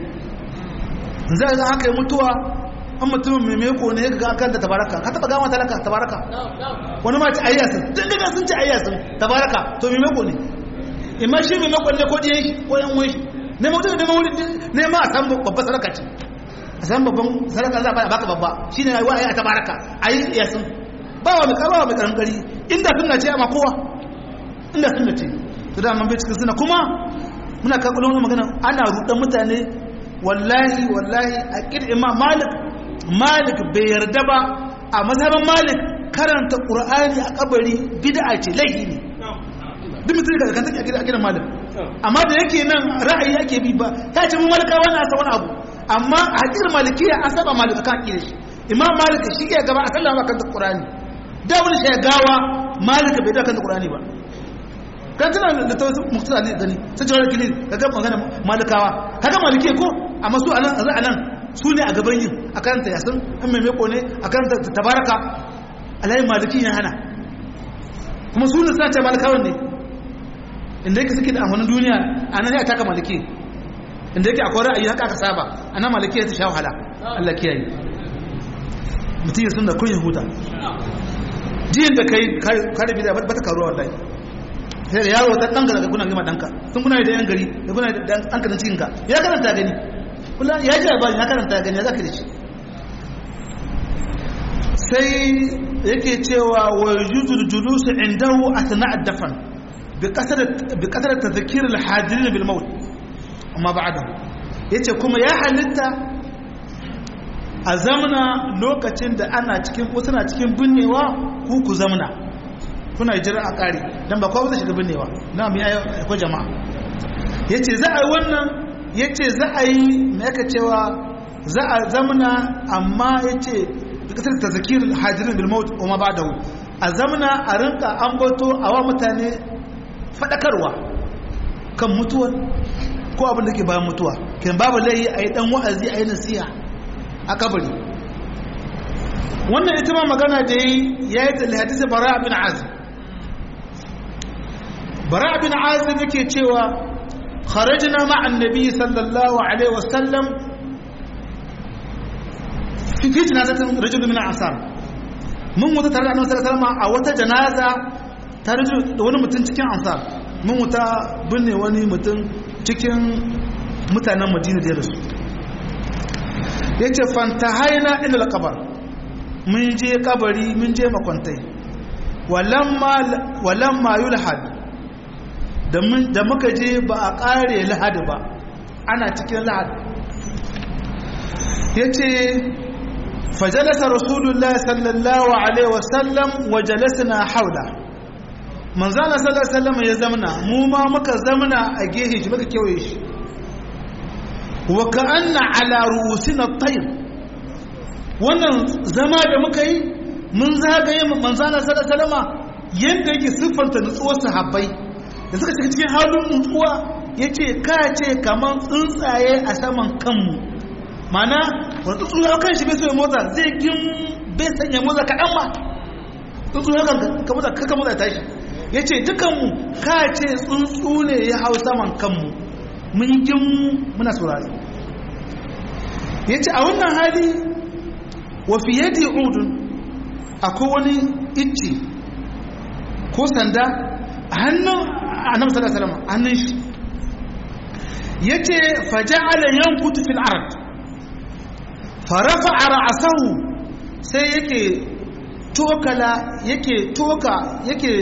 zai ga haka yi mutuwa an mutumin mai meko ne ga akan da tabaraka ka taba gama talaka tabaraka wani ma ci ayyasin tun daga sun ci ayyasin tabaraka to mai meko ne imma shi mai meko ne ko diyan shi ko yan wani ne ma mutum ne ma wuri ne ma a san babbar sadaka ce a san babban sadaka za a baka babba shine wa ayi a tabaraka ayi yasin ba wa mai karwa mai karan kari inda sunna ce amma kowa inda sunna ce to da man bai cikin sunna kuma muna kan kullum magana ana rudan mutane wallahi wallahi a kid imam malik malik bai yarda ba a mazhaban malik karanta qur'ani a kabari bid'a ce laifi ne duk mutum da kan take a gidan malik amma da yake nan ra'ayi ake bi ba ta ce mun malikawa na sa wani abu amma a hakir malikiya an saba malik kan akidar shi imam malik shi ke gaba a sallama kan qur'ani da wani shi gawa malik bai da kan qur'ani ba kan tana da ta wasu muktasa ne gani sai jawar kili kaga magana malikawa kaga malikiya ko amma su anan a anan su ne a gaban yin a karanta yasin in mai meko ne a karanta tabaraka alayin maliki ya hana kuma su ne sace malikawan ne inda yake suke da amfanin duniya a nan ya taka maliki inda yake akwai ra'ayi haka aka saba a nan maliki ya ta sha wahala Allah kiyaye mutum ya sun da kun huta jiyan da kai kare bida ba ta karuwa wallahi sai da yaro ta danka daga kuna gima danka sun kuna da yan gari da kuna da danka da cikin ka ya karanta gani kula ya ji ba ya karanta gani ya zaka da shi sai yake cewa wa yujudul julus indahu athna ad-dafn bi qasar bi qasar tadhkir al-hadirin bil maut amma ba'da yace kuma ya halitta a zamana lokacin da ana cikin ko suna cikin binnewa ku ku zamana kuna jira a kare dan ba kowa zai shiga binnewa na mu yayi ko jama'a yace za a yi wannan yace za a yi me yake cewa za a zamana amma yace kasar tazakir hadirin bil maut wa ma ba'dahu a zamana a rinka ambato a wa mutane fadakarwa kan mutuwa ko abin da ke bayan mutuwa kin babu layi a yi dan wa'azi a yi nasiha a kabari wannan ita ma magana da yi ya yi tsalli hadisi bara bin azim bara bin azim yake cewa kharajna ma'an nabi sallallahu alaihi wasallam fi fi janazatin rajul min ansar mun wuta tare da annabi sallallahu alaihi a wata janaza tare da wani mutum cikin ansar mun wuta binne wani mutum cikin mutanen madina da rasu yace fantahaina ila alqabar mun je kabari mun je makwantai walamma walamma yulhad da mun da muka je ba a kare lahad ba ana cikin lahad yace fajalasa rasulullahi sallallahu alaihi wasallam wa jalasna haula manzana sallallahu alaihi wasallam ya zamna mu ma muka zamna a gehe shi muka kewaye shi wa ka'anna ala ru'usina at-tayr wannan zama da muka yi mun zagaye manzana sallallahu alaihi wasallam yanda yake siffanta nutsuwar sahabbai da suka shiga cikin halin nutsuwa yace ka ce kaman tsuntsaye a saman kanmu mana wani tsuntsu ya kan shi bai so ya motsa zai gin bai sanya motsa kaɗan ba tsuntsu ya kan ka motsa kaka motsa tashi ya ce dukanmu ka ce tsuntsu ne ya hau saman kanmu mun gin muna saurari ya ce a wannan hali wa fiye da udun akwai wani icce ko sanda a hannun annabi sallallahu alaihi wasallam hannun shi yace faja'ala yankutu fil ard farafa a ra'asahu sai yake tokala yake toka yake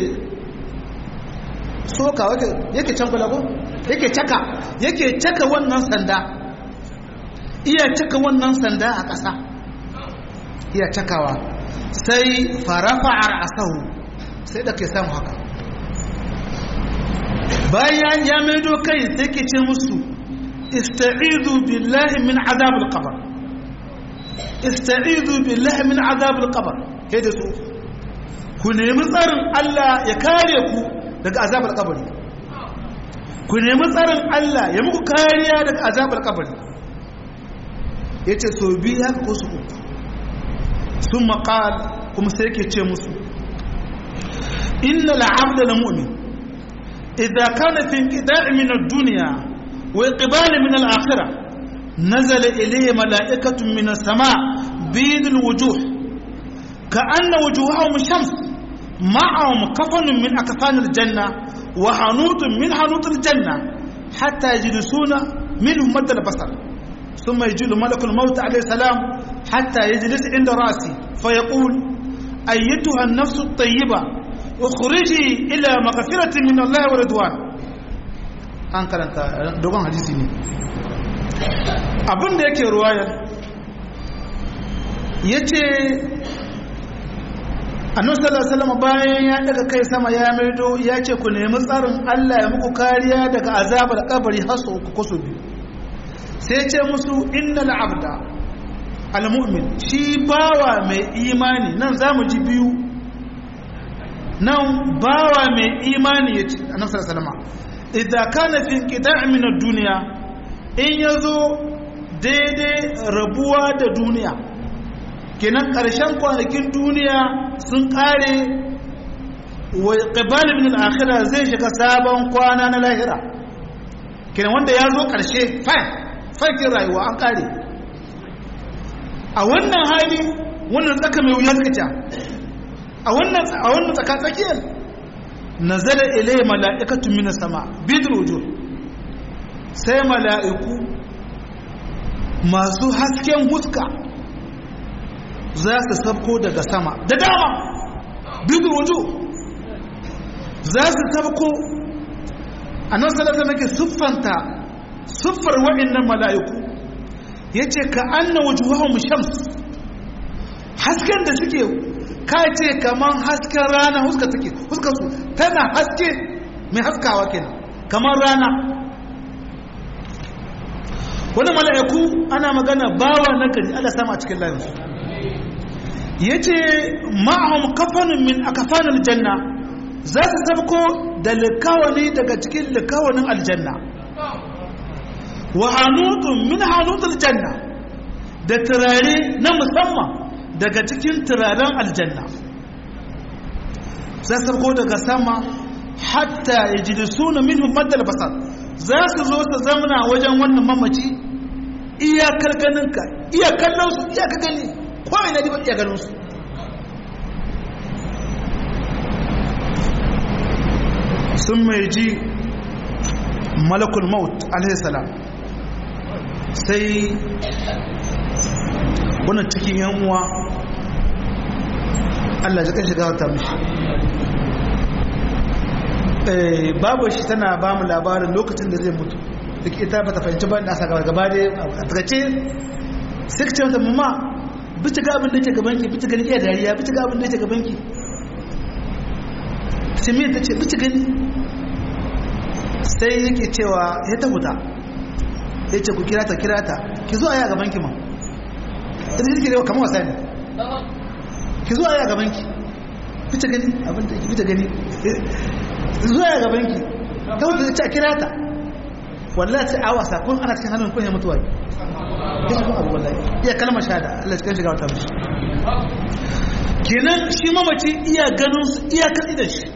soka yake cankula ko yake caka yake caka wannan sanda iya caka wannan sanda a ƙasa iya cakawa sai farafa a ra'asahu sai da ke samu haka bayan ya maido kai sai ke ce musu ista'idu billahi min azabul qabr ista'idu billahi min azabul qabr kai da su ku nemi tsarin Allah ya kare ku daga azabul qabri ku nemi tsarin Allah ya muku kariya daga azabul qabri yace so bi haka ko su uku sun maqal kuma sai yake ce musu inna al'abda la mu'min idza kana fi inqida'i min ad-dunya wa iqbal min al-akhirah نزل إليه ملائكة من السماء بيض الوجوه كأن وجوههم شمس معهم كفن من أكفان الجنة وحنوط من حنوط الجنة حتى يجلسون منهم مد البصر ثم يجي ملك الموت عليه السلام حتى يجلس عند راسي فيقول أيتها النفس الطيبة اخرجي إلى مغفرة من الله ورضوان an karanta dogon hadisi ne abin da yake ruwayar ya ce annabi sallallahu alaihi bayan ya daga kai sama ya maido ya ce ku nemi tsarin Allah ya muku kariya daga azabar kabari har su uku kusu biyu sai ce musu innal abda almu'min shi bawa mai imani nan zamu ji biyu nan bawa mai imani ya ce annabi sallallahu alaihi wasallam idza kana fi qita' min ad-dunya in yazo daidai rabuwa da duniya kenan karshen kwanakin duniya sun kare wa qibal min al-akhirah zai shiga sabon kwana na lahira kenan wanda ya zo karshe fine fakin rayuwa an kare a wannan hali wannan tsaka mai wuya suka a wannan a wannan tsaka tsakiyar nazala ilai mala'ikatu minas sama bidrujo sai mala'iku masu hasken huska za su sabko daga sama da dama bidrujo za su sabko a nan salata nake siffanta siffar waɗannan mala'iku ya ce ka anna wujuhahum shams hasken da suke ka ce kamar hasken rana huska take huska su tana haske mai haskawa kenan kamar rana wani mala'iku ana magana bawa na gari Allah sama a cikin layin su ya ce ma'ahum kafanin min a kafanin janna za su sabko da likawani daga cikin likawanin aljanna wa hanutun min hanutun janna da turare na musamman daga cikin turaren aljanna za su ko daga sama hatta ya ji da suna min humadar basar za su zo su zamana wajen wannan mamaci iyakar ganinka iya kallon su iyaka gani ko ina diba iya ganin su sun mai ji malakul maut alaihissalam sai wannan cikin yan uwa Allah ya shiga wata mishi eh babu shi tana ba mu labarin lokacin da zai mutu duk ita ba ta fahimci ba da asa gaba gaba da a takace sai ka ce mata mamma bici ga abin da yake gaban ki bici gani iya dariya bici ga abin da yake gaban ki sai me ta ce bici gani sai yake cewa ya ta huta ya ce ku kira ta kira ta ki zo a yi a gaban ki ma ita take da kamar wasa ne ki zo a yi a gaban ki fita gani abin da fita gani zo a yi a gaban ki ta wuce ta kira ta wallahi sai a wasa kun ana cikin hannun kun ya mutuwa ya shi kun abu wallahi iya kalmar shahada Allah cikin shiga wata mishi kenan shi mamaci iya ganin su iya katsi da shi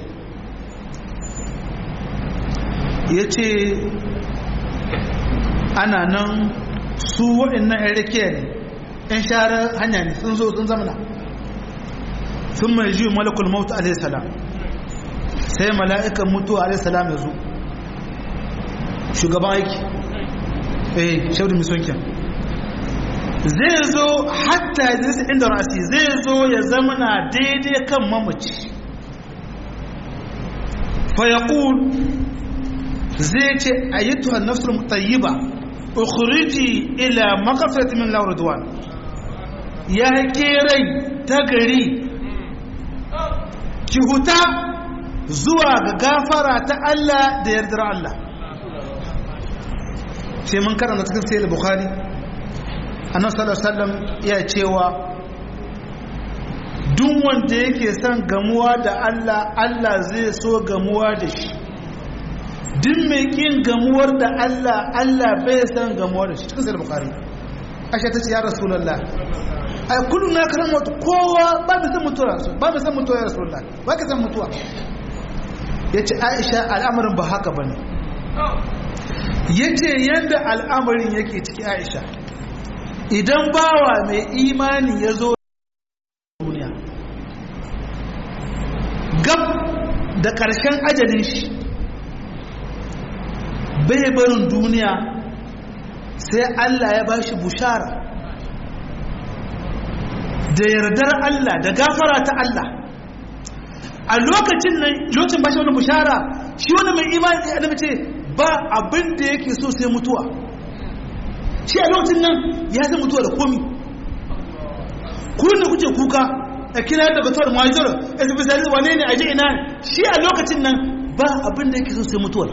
ya ce ana nan su waɗannan ‘yan rikiya ne ‘yan share hanya ne sun zo sun zamana sun mai ji malakul mautu alaihissalam sai mala'ikan mutuwa alaihissalam ya zo shugaban aiki eh shaudu misonkin zai zo hatta ya zai inda rasi zai zo ya zamana daidai kan mamaci fayakul zai ce ayyatuwa nafsul mutayyiba ukhriji ila maghfirati min Allah ridwan ya ke rai ta gari ki huta zuwa ga gafara ta Allah da yardar Allah sai mun karanta cikin sahih bukhari annabi sallallahu alaihi wasallam ya cewa duk wanda yake son gamuwa da Allah Allah zai so gamuwa da shi duk mai kin gamuwar da Allah Allah bai san gamuwar da shi cikin sahih bukhari aisha tace ya rasulullah ai kullu na karan mutu kowa ba mai san mutuwa ba mai san mutuwa ya rasulullah ba ka san mutuwa yace aisha al'amarin ba haka bane yace yanda al'amarin yake ciki aisha idan bawa mai imani ya zo duniya gab da ƙarshen ajalin shi bai barin duniya sai Allah ya ba shi bushara da yardar Allah da gafara ta Allah a lokacin nan lokacin ba shi wani bushara shi wani mai imani ya annabi ce ba abin da yake so sai mutuwa shi a lokacin nan ya san mutuwa da komi ku ne kuke kuka a kira da batuwar muhajir a tafi sari wane ne a ji ina shi a lokacin nan ba abin da yake so sai mutuwar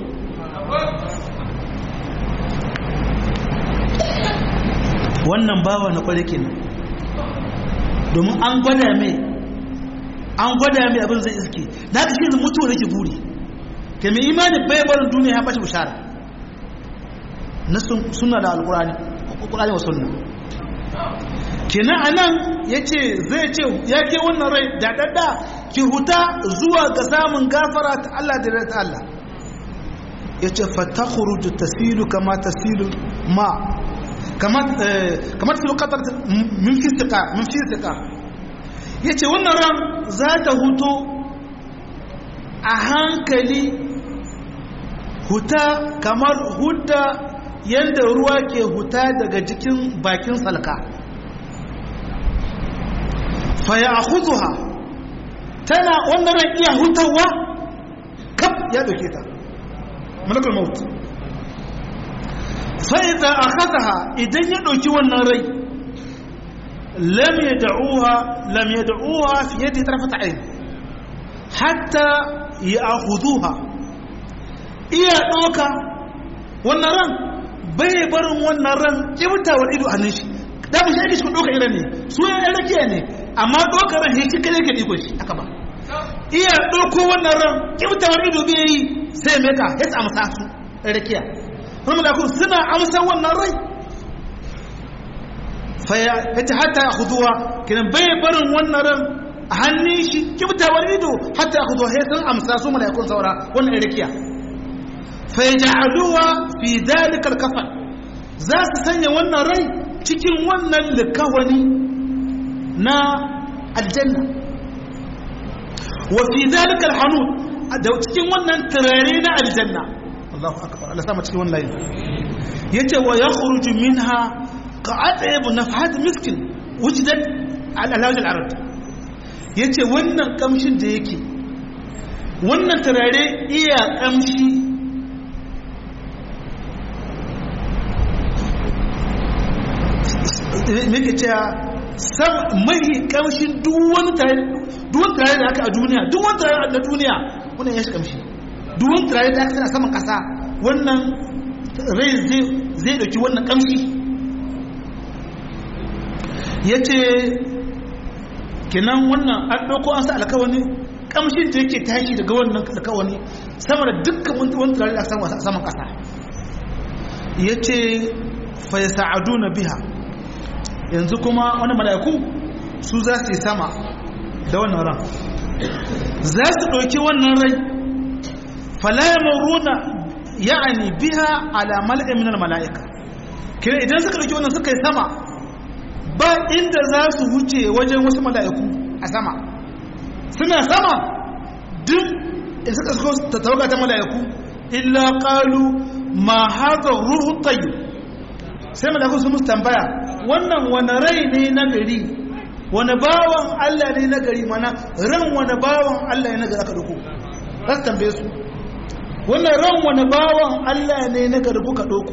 wannan bawa na kware kenan domin an gwada mai an gwada mai abin zai iske na ka shi mutuwa da ke buri ka mai imani bai barin duniya ya bashi bishara na suna da alkurani alkurani wa sunna kenan anan yace zai ce ya ke wannan rai da dadda ki huta zuwa ga samun gafara ta Allah da ta Allah yace fatakhruju tasilu kama tasilu ma kama kama tasilu qatar min fi thiqa min fi thiqa yace wannan ran za ta huto a hankali huta kamar huta yadda ruwa ke huta daga jikin bakin salka faya a huzuha tana wannan ran iya hutawa kaf ya doke ta malakul maut fa'iza a hazaha idan ya ɗauki wannan rai lam ya da'uha lam ya da'uha fiye da tarfata ayin hatta ya a huzuha iya ɗauka wannan ran bai barin wannan ran kibtawar ido a nan shi da mu shi ake shi ɗauka iran ne su ya yan rakiya ne amma ɗauka ran shi cikin yake ɗiko shi aka ba iya ɗauko wannan ran kibtawar ido bai yi sai mai ka ya samu su yan rakiya kuma malakun suna amsa wannan rai faya ya ta hatta ya huduwa kinan bai barin wannan ran a hannun shi kibtawar ido hatta ya huduwa sai sun amsa su malakun saura wannan yan rakiya fayaj'aluha fi dhalika al-kafan za su sanya wannan rai cikin wannan likawani na aljanna wa fi dhalika al-hanud da cikin wannan turare na aljanna Allahu akbar Allah sama cikin wannan layin yace wa yakhruju minha ka'atib nafhat miskin wujidat al-alaj al-arab yace wannan kamshin da yake wannan turare iya kamshi muke cewa mai kamshin duwan turare da aka a duniya duwan turare na duniya wannan ya shi kamshi duwan turare da aka sana saman kasa wannan rai zai dauki wannan kamshi ya ce kinan wannan an ɗauko an sa alkawani kamshin da yake tashi daga wannan alkawani sama da dukkan wani turare da aka saman kasa ya ce fa ya sa'adu na biha yanzu kuma wani mala'iku su za su yi sama da wannan ran za su ɗauki wannan rai falaya maruna ya'ani biha ala mala'in minar mala'ika kira idan suka ɗauki wannan suka yi sama ba inda za su wuce wajen wasu mala'iku a sama suna sama duk in suka suka ta tawaga ta mala'iku illa qalu ma hadha ruhu tayyib sai mala'iku su musu tambaya wannan wani rai ne na gari wani bawan Allah ne na gari mana ran wani bawan Allah ne na gari aka duku za su tambaye su wannan ran wani bawan Allah ne na gari kuka duku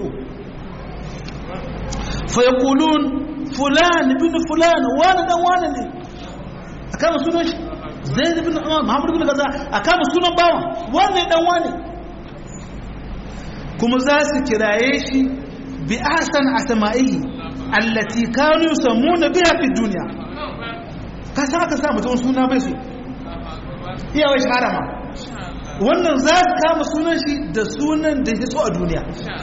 fa yaqulun fulan ibn fulan wani dan wani ne a kama sunan shi zaid ibn muhammad ibn kaza a kama sunan bawan wani dan wani kuma za su kiraye shi bi ahsan asma'ihi allati kanu yusammuna biha fi dunya ka san aka sa mutum suna bai su iya wai shahara ma wannan za su kama sunan shi da sunan da ya so a duniya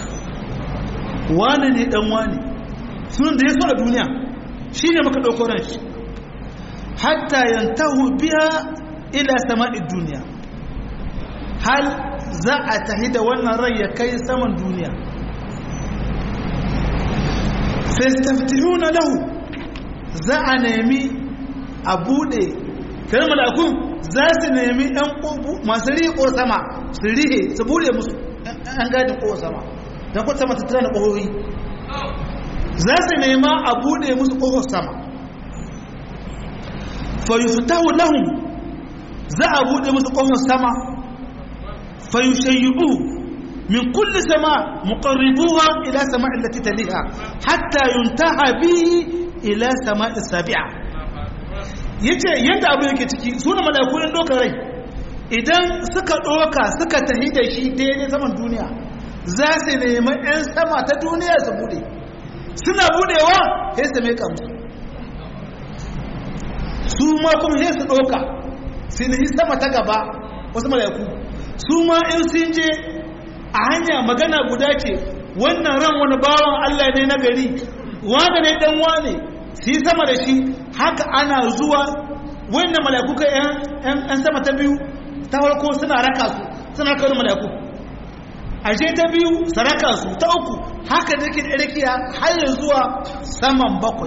wane ne dan wane sunan da ya so a duniya shi ne maka ɗauko ran shi hatta yantahu biya ila sama'i duniya hal za a tahi da wannan rai ya kai saman duniya fastaftihuna lahu za a nemi a bude kare malakun za su nemi ɗan ƙobu masu riƙo sama su rihe su bude musu ɗan gadin ƙo sama don kuwa sama tattara na ƙohohi za su nema a bude musu ƙofar sama fayuftahu lahum za a bude musu ƙofar sama fayushayyibu min kulli sama muqarribuha ila sama'i allati taliha hatta yuntaha bihi ila sama'i sabi'a yace yanda abu yake ciki suna malaiku in doka rai idan suka doka suka tahi da shi daidai saman duniya za su nemi 'yan sama ta duniya su bude suna budewa sai su mai musu su ma kuma sai su ɗauka su nihi sama ta gaba wasu mala'iku su ma in sun je a hanya magana guda ce wannan ran wani bawan Allah ne na gari wane ne dan wane su yi sama da shi haka ana zuwa wannan mala'iku ka yan sama ta biyu ta farko suna raka su suna raka wani mala'iku ashe ta biyu saraka su ta uku haka da ke ɗarkiya har zuwa saman bakwai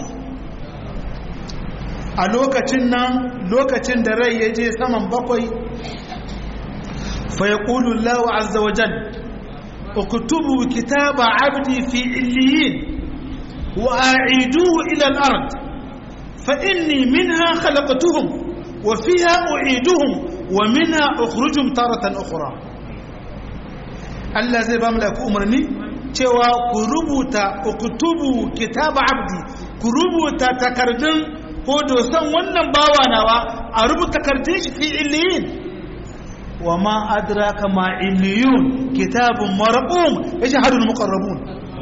a lokacin nan lokacin da rai ya je saman bakwai fa ya ƙulu lawa azza wajen uktubu kitaba abdi fi illiyin wa a'iduhu ila al-ard fa inni minha khalaqtuhum wa fiha u'iduhum wa minha ukhrijuhum taratan ukhra Allah zai ba mu da umarni cewa ku rubuta uktubu kitaba abdi ku rubuta takardun ko dosan wannan bawa nawa a rubuta takardun shi fi illiyin wa ma adraka ma illiyun kitabun marqum yashhadul muqarrabun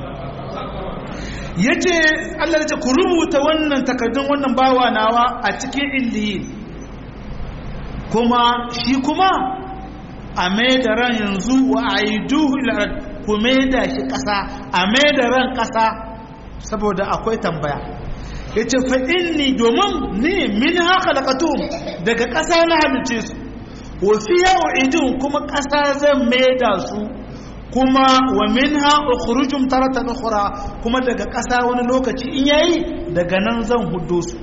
yace Allah ya ce ku rubuta wannan takardun wannan bawa nawa a cikin illiyin kuma shi kuma a mai da ran yanzu wa a yi duhu ku mai da shi ƙasa a mai da ran ƙasa saboda akwai tambaya ya ce fa'inni domin ni min haka laƙatun daga ƙasa na halice su wafiya wa idin kuma ƙasa zan mai da su kuma wa min ha ukhrujum taratan ukhra kuma daga ƙasa wani lokaci in yayi daga nan zan huddo su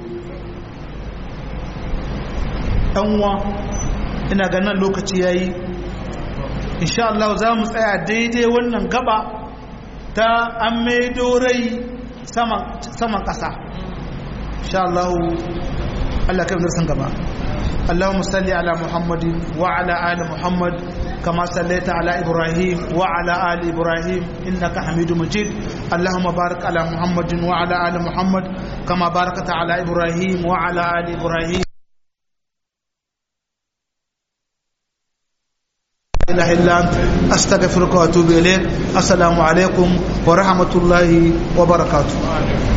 ɗanwa ina ganin lokaci yayi insha Allah za mu tsaya daidai wannan gaba ta an maido rai saman ƙasa insha Allah Allah kai darsan gaba اللهم صل على محمد وعلى آل محمد كما صليت على إبراهيم وعلى آل إبراهيم إنك حميد مجيد اللهم بارك على محمد وعلى آل محمد كما باركت على إبراهيم وعلى آل إبراهيم إله إلا أنت أستغفرك وأتوب إليك السلام عليكم ورحمة الله وبركاته